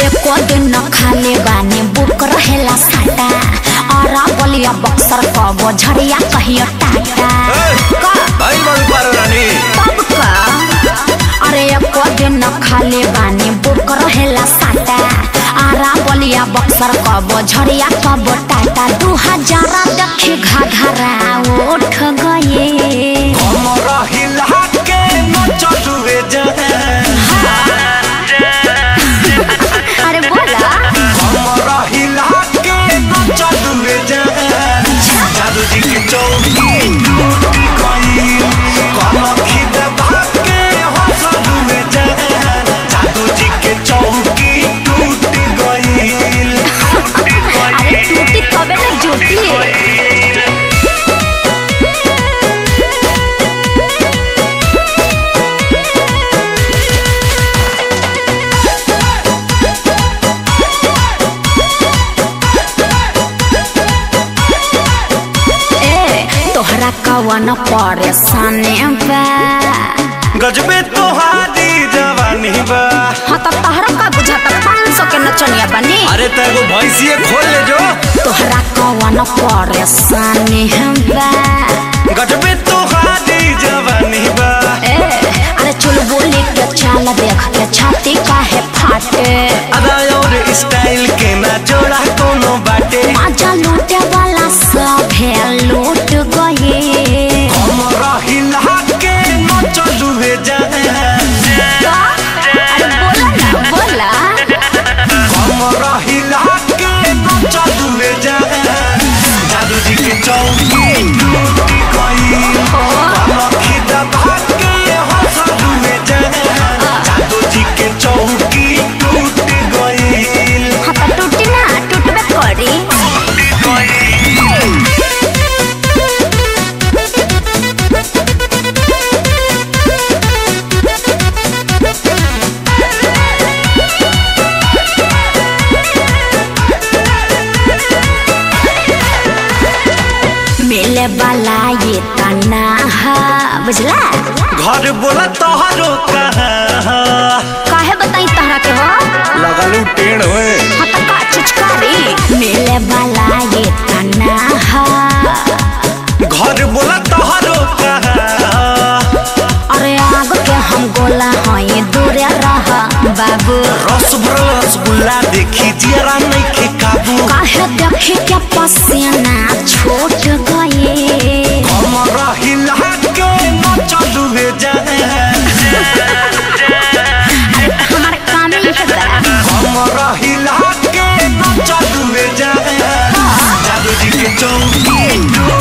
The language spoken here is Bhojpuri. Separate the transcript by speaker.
Speaker 1: एको दिन न खाले बानी बुक रहेला साटा और बलिया बक्सर कबो झरिया कहियो टाटा का
Speaker 2: भाई बड़ू पारो रानी
Speaker 1: तब का अरे एको दिन न खाले बानी बुक रहेला साटा आरा बलिया बक्सर कबो झरिया कबो टाटा दू हजार देखी घाघरा उठ गए
Speaker 2: हमरा हिला के न चलुए जान
Speaker 1: अरे बोला
Speaker 2: हमरा हिला के न चलुए जान जादू जी की चौकी टूट गई कनखी दबा के हंसलुए जान जादू जी के चौकी टूट गई
Speaker 1: अरे टूटी तबे न जुटी ए तोहरा कवन परेशानी बा
Speaker 2: गजबे तोहारी जवानी बा
Speaker 1: हाँ तो तोहरा का बुझाता पाँच सौ के नचनिया बनी
Speaker 2: अरे तेरे भैंसिए खोल ले जो
Speaker 1: तोहरा कवन परेशानी बा
Speaker 2: गजबे तोहारी जवानी बा
Speaker 1: ए अरे चुल बोली के चाल देख के छाती काहे फाटे
Speaker 2: अदा और स्टाइल के ना जोड़ा कोनो बाटे
Speaker 1: माजा लूटे वाला सब है लूट गए
Speaker 2: हमरा हिला के न चलुए जान
Speaker 1: अरे बोला ना बोला
Speaker 2: हमरा हिला के न चलुए जान जादू जी के चौकी टूट गई कनखी दबा के हंसलुए जान जादू जी के चौकी टूट गई
Speaker 1: हाँ तो टूटी ना टूटबे करी मिले वाला ये तना है बुझला
Speaker 2: घर बोला तोहरो कहाँ
Speaker 1: काहे बताई तहरा के हो
Speaker 2: लगलू टेढ़ होए
Speaker 1: हाँ तो का चिचकारी मिले वाला ये तना है
Speaker 2: घर बोला तोहरो कहाँ
Speaker 1: अरे आग के हम गोला हई दूरे रह बाबू
Speaker 2: रस भरल रसगुल्ला देखी जियरा नहीं के काबू
Speaker 1: काहे देखे के पसीना छूट गए
Speaker 2: हमरा हिला के न चलुए जाए
Speaker 1: हमारे काम ही है बड़ा
Speaker 2: हमरा हिला के न चलुए जाए जादू जी के चौकी